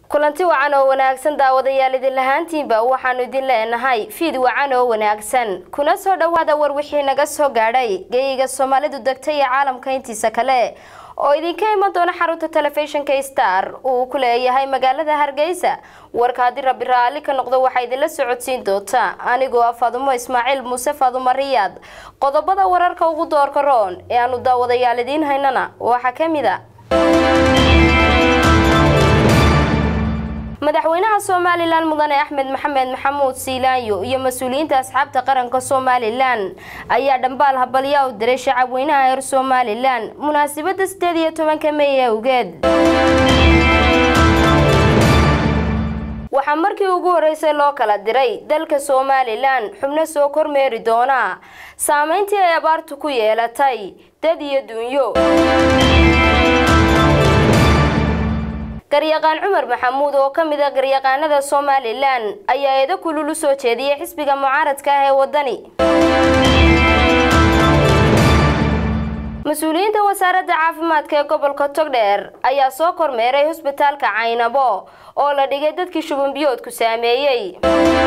kulanti wacan oo wanaagsan daawadayaal idin lahaantiinba waxaanu idin leenahay fiid wacan oo wanaagsan kuna soo dhowaada war wixii naga soo gaadhay geyiga soomaalidu degtay iyo caalamka intiisa kale oo idinka iman doona xarunta telefishinka star uu ku leeyahay magaalada hargeysa warka haddii rabbi raalli ka noqdo waxaa idinla socodsiin doonta anigoo ah faadumo ismaaciil muuse faadumo riyaad qodobada wararka ugu doorka roon ee aanu daawadayaal idiin haynana waxaa ka mid a madaxweynaha somalilan mudane axmed maxamed maxamuud siilaanyo iyo mas-uuliyiinta asxaabta qaranka somalilan ayaa dhambaal habalyaa u diray shacabweynaha reer somalilan munaasabada sideed iyo tobanka mey awgeed waxaa markii ugu horeysay loo kala diray dalka somalilan xubno soo kormeeri doona saameyntii ay abaartu ku yeelatay dad iyo dunyo garyaqaan cumar maxamuud oo ka mid a garyaqaanada somalilan ayaa eedo kulul u soo jeediyay xisbiga mucaaradka ah ee wadani mas-uuliyiinta wasaaradda caafimaadka ee gobolka togdheer ayaa soo kormeeray hosbitaalka caynabo oo la dhigay dadkii shubanbiyoodku saameeyey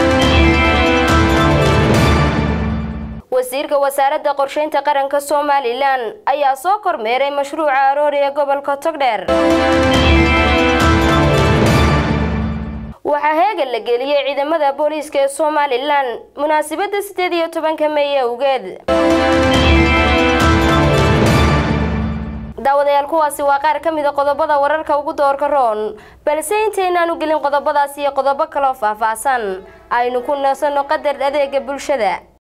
wasiirka wasaaradda qorsheynta qaranka somalilan ayaa soo kormeeray mashruuca aroori ee gobolka togdheer waxaa heegan la geliyey ciidamada booliiska ee somalilan munaasabada sideed iyo tobanka mey awgeed daawadayaal kuwaasi waa qaar ka mid a qodobada wararka ugu doorka roon balse intaynaanu gelin qodobadaas iyo qodobo kaloo faahfaahsan aynu ku nasanno qadar adeega bulshada